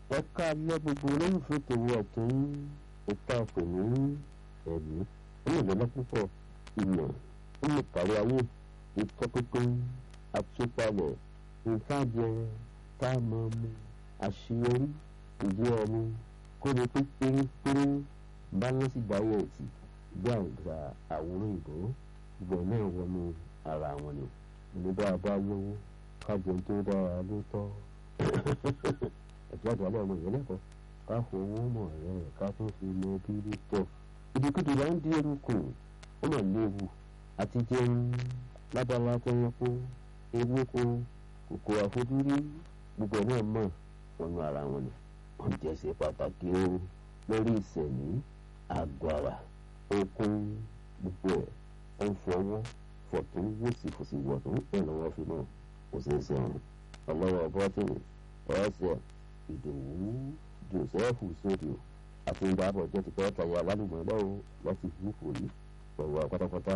ẹ ká lẹ́ gbogbo olólùfẹ́ tòun ọ̀tún ìta pè ní ẹ̀mí ó lè lọ́lá púpọ̀ ìmọ̀ ó lè kárí ayé ìtọ́pínpín àtúpalẹ̀ nǹkan jẹ tá a máa mu àṣeyọrí ìdí ọmú kó lè pé pérépéré bálánsì dáyẹ̀tì bí àgbà àwòrán ìbò gbọ̀n náà wọnú ara wọn ni ní bá a bá lówó kájọ tó dára ló tọ́ ẹ̀jẹ̀ àgbàlẹ̀ ọmọ ìyẹn lẹ́kọ̀ọ́ ká fowó mọ̀ rẹ̀ ká tó fi mọ bíbí tọ̀ ìdíkùdù là ń di eruku ó mà léwu àti jẹun lábala tẹyẹpọ ewéko kòkò àfojúrí gbogbo náà mọ̀ wọnú ara wọn ni wọ́n jẹ́ ṣe pàtàkì o lórí ìsẹ̀mí àgọ́ ara okun gbogbo ẹ̀ ó ń fọwọ́ fọ̀tún wòsì fòsì wọ̀tún ẹ̀ lọ́wọ́ fi mọ̀ kò ṣeé ṣe ọ̀run ọlọ́wọ́ bọ́tìnì ẹ̀ẹ́sẹ̀ ìdòwú joseph sódìò àti ìdáàbọ̀ jẹ́ ti pẹ́ tayọ alálùmọ̀ lọ́wọ́ láti gúúpù yìí pẹ̀lú pátápátá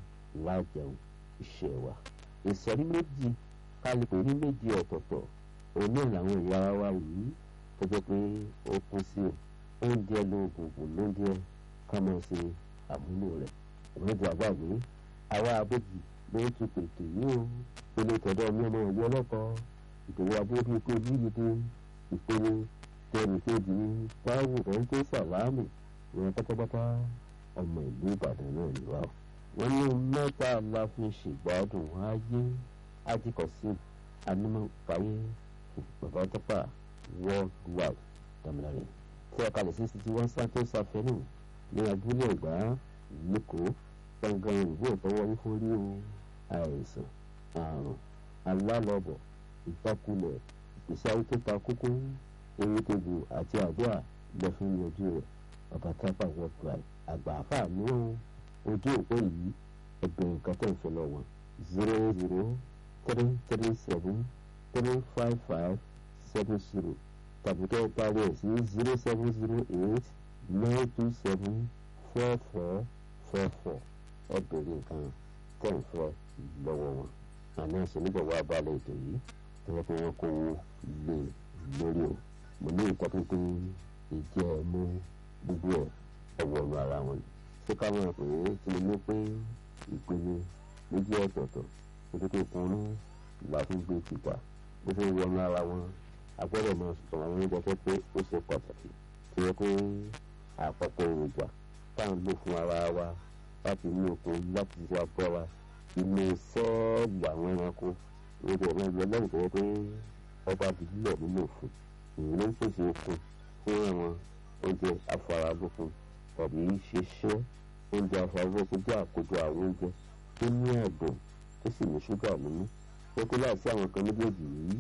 lájẹun iṣẹ́ wa ìsọ̀rí méjì kálukú ní méjì ọ̀tọ̀ọ̀tọ̀ òun náà làwọn ìyá ara wa yìí tó jẹ́ pé ó kún sí o oúnjẹ lóògùn ògùn lóúnjẹ ká máa ṣe àmúlò rẹ̀ ìrìnàjò àgbàgbé àwa abéjì ló ń tún pètè yìí o ìpele tọ̀dọ̀ mi ọmọ ìlú ọlọ́kọ̀ ìdòwò abóbi pé yíyíde ìpele tẹnìkejì ní táwù rẹ̀ńté sàlámù ìwọ̀n pátápátá ọmọ ìlú ìbàdàn náà ni wá. wọ́n ní mẹ́ta la fi ṣègbádùn ayé ajíkọ̀sí anímọ̀páyé bàbá tọ́pà worldwide dàmìlàrẹ̀ tí a kalẹ̀ sí sixty one santos avenue ní abúlé ẹ̀gbá lẹ́kọ̀ọ́ gbọ̀ngàn ìlú ìtọ́wọ́ wífórí o àìsàn àrùn alálọ́bọ̀ ìjákulẹ̀ ìpèsè ayé tó ta kókó ewé tegbò àti àdúrà lọ fún yanjú rẹ̀ bàbá tápà worldwide àgbà àfà mìíràn ojú òpó yìí ẹgbẹ̀rún nǹkan tó ń fẹ́ lọ wọn zero zero three three seven three five five seven zero tàbí kẹ́ ẹ parí ẹ̀ sí zero seven zero eight nine two seven four four four four ẹgbẹ̀rún nǹkan tó ń fẹ́ lọ́wọ́ wọn àná ìṣèlúbọ̀wọ́ abalẹ̀ ètò yìí tẹ́lẹ̀ pé wọ́n kó lé lórí o mo ní nǹkan pínpín ìjẹ́ mú gbogbo ẹ̀ ọwọ́ ọ̀nà ara wọn ni ṣé ká mọ̀ pé kí ni mo pé ìpinnu méjì ọ̀tọ̀ọ̀tọ̀ nítorí kùnú ìgbà tó gbé tìta bó ṣe wọnú ara wọn a gbọ́dọ̀ máa sọ̀rọ̀ àwọn oúnjẹ tó pé ó ṣe pàtàkì tó yẹ pé àpapọ̀ èròjà tá à ń lò fún ara wa láti ní okun láti ṣe agbára inú sẹ́ẹ̀lì àwọn ẹranko lórí ẹ̀rọ ìlú ọlọ́run tó yẹ pé ọba àdìgbò nínú òfin èyí ló ń pèsè okun fún àwọn oúnjẹ afáralókun tàbí ṣiṣẹ́ oúnjẹ afáralókun jẹ́ àkójọ àwọn oúnjẹ tó ní ẹ̀dùn tó sì ní ṣúgà nínú pé kó láìsí àwọn kan méjèèjì yìí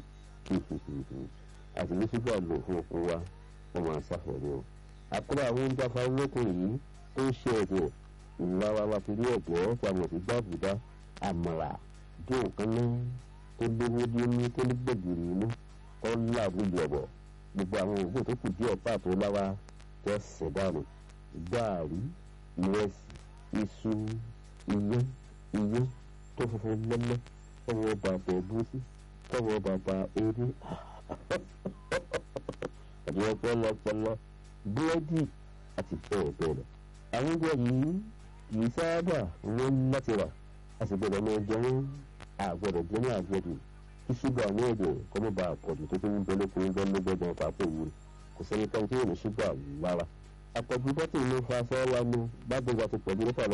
àti ní ṣúgà lò fún okun wa wọ́n máa ṣàfẹ́rẹ́ o. àkúrò àwọn oúnjẹ afáralókun yìí tó ń ṣe ẹ̀dẹ̀ ìlara wa ti rí ẹ̀dẹ̀ tí a mọ̀ sí gbàgbúdá àmàlà dùn kan náà tó lówó dé ní tó ní gbẹ̀gìrì inú tó ń làbú yọ̀bọ̀ gbogbo àwọn òògùn tó kù díẹ̀ pàtó láwa jẹ́ sẹ̀dánù gààrí ìrẹsì iṣu iyán iyán tó funfun lẹ́lẹ́ tọwọ́ bàbà ẹ̀gúsí tọwọ́ bàbà eré ẹ̀dùn ọpọlọpọlọ búrẹ́dì àti bẹ́ẹ̀ bẹ́ẹ̀ lọ. àwọn oúnjẹ yìí kì í sábà wọ́n láti rà a sì gbọ́dọ̀ máa jẹ wọ́n àgbọ̀dọ̀ jẹ́ ní àgbẹ̀dù kí ṣúgà ní ẹ̀jẹ̀ kọ́ mọ́ bá àpọ̀jù tó tó ń bẹ lóko ń bẹ lọ́gbẹ̀dẹ̀ pàápàá òwúrọ̀ kò sẹ́ni kan tí yóò ní ṣúgà lára àpọ̀jù bọ́tì ló fa sọ́ọ́ wa mú bá gbogbo àti pẹ̀lú nípa